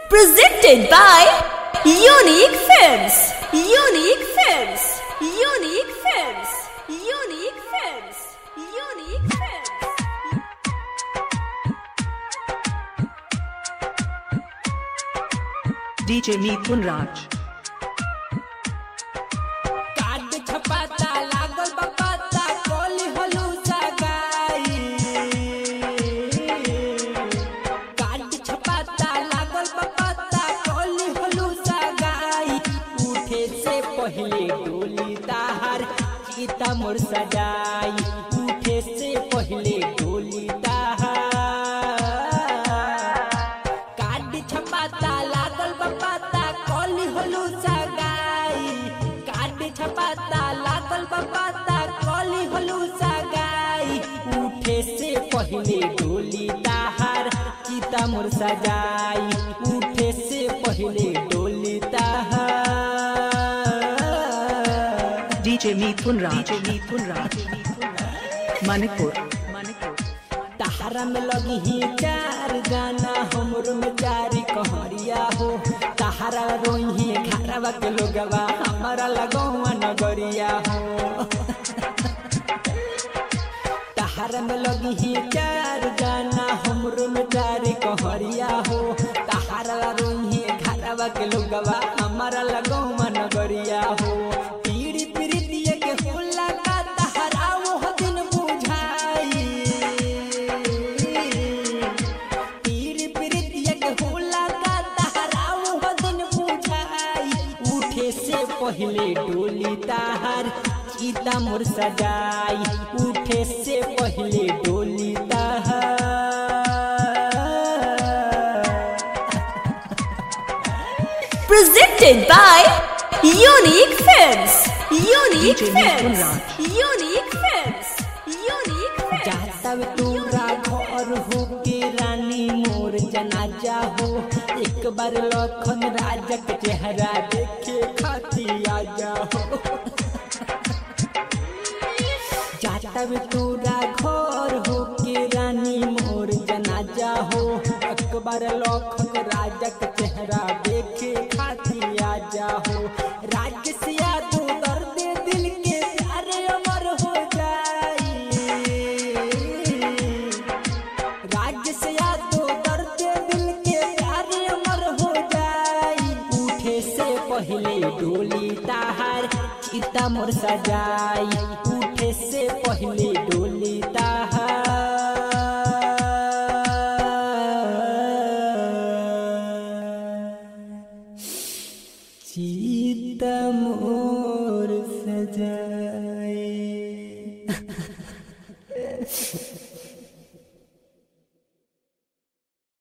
Presented by Unique Films. Unique Films. Unique Films. Unique Films. Unique Films. DJ Mithun Raj. Card छपाता लागल बा पता कोली हलू सगाई कार्ड छपाता लागल बा पता कोली हलू सगाई उठे से पहले डोली ताहार सीता मोर सजाई उठे से पहले डोली ताहार कार्ड छपाता लागल बा पता कोली हलू सगाई कार्ड छपाता लागल बा पता कोली हलू सगाई उठे से पहले डोली ताहार चिता मोर सजाई उठे से पहले डोली ताहार DJ Mithun Raj. DJ Mithun Raj. Manipur. Manipur. तहरा में लगी ही चार गाना हमरो में चारी कहरिया हो तहरा रोही घरवा के लोगवा हमारा लगौआ नगरिया हो तहरा में लगी ही चार गाना हमरो में चारी कहरिया हो तहरा रोही घरवा के लोगवा हमारा लगौआ नगरिया हो पीड़ी पीड़ितिया के होला का तहरा वो दिन बुझाई पीर पीरितिया के होला का तहराऊ बदन बुझाई उठे से पहले डोली ताहार सीता मोर सजाई उठे से पहले डोली ताहार Presented by Unique Films. Unique DJ Mithun Films. Raj. Unique Films. Unique Films. जातव तोरा घर हो के रानी मोर जनाजा हो एक बार लखन राजा के चेहरा देखे खाती आजा हो जातव तोरा घर हो के रानी मोर जनाजा हो एक बार लखन राजा के चेहरा देखे खाती आजा हो राज से यादो दर्द दिल के प्यारे अमर हो जाई राज्य से यादो दर्द दिल के प्यारे अमर हो जाई उठे से पहले डोली ताहार चिता मोर सजाई उठे से पहले डोली ताहार चिता मोर सजाई